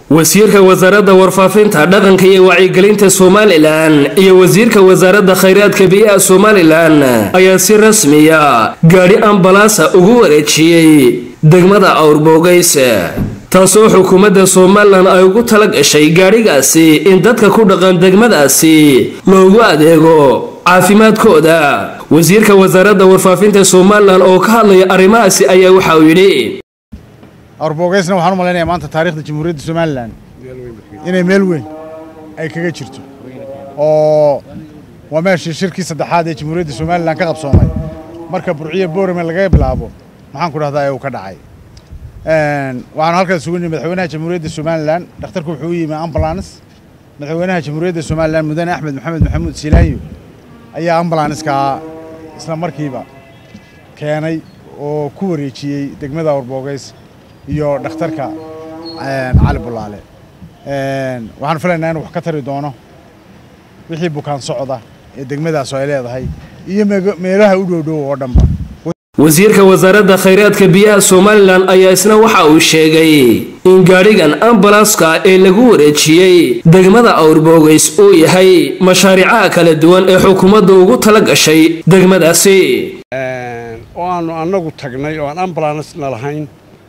wasiirka wasaaradda warfaafinta dhaqanka iyo wacyigelinta somalilan iyo wasiirka wasaaradda khayraadka biyaha somalilan ayaa si rasmiya gaadhi ambalaasa ugu wareejiyey degmada awrboogays taasoo xukuumadda somalilan ay ugu tala gashay gaadhigaasi in dadka ku dhaqan degmadaasi loogu adeego caafimaadkooda wasiirka wasaaradda warfaafinta somalilan oo ka hadlaya arrimahaasi ayaa waxa uu yidhi awrboogaysna waxaan u malaynayaa maanta taariikhda jamhuuriyadda somalilan inay meel weyn ay kaga jirto oo waa meeshii shirkii saddexaad ee jamhuuriyadda somalilan ka qabsoomay marka burciyo boorame laga bilaabo maxaan ku dhahdaa ee uu ka dhacay waxaanu halkaas sugu nimi madaxweynaha jamhuuriyadda somalilan dhakhtarku wuxuu u yimi ambulance madaxweynaha jamhuuriyadda somalilan mudane axmed maxamed maxamuud silaanyo ayaa ambulanskaa isla markiiba keenay oo ku wareejiyey degmada awrboogays iyo dhakhtarka cali bulaale waxaan filaynaa inuu wax ka tari doono wixii bukaan socda ee degmadaas ay leedahay iyo meelaha u dhowdhow oo dhanba wasiirka wasaaradda khayraadka biyaha somalilan ayaa isna waxa uu sheegay in gaadhigan ambalanska ee lagu wareejiyey degmada awrboogays uu yahay mashaariicaha kala duwan ee xukuumadda ugu tala gashay degmadaasi oo aanu annagu tagnay oo aan ambalansna lahayn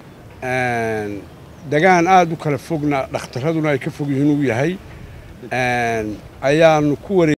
degaan aada u kala fogna dhakhtaraduna ay ka fog yihiin uu yahay ayaanu ku ware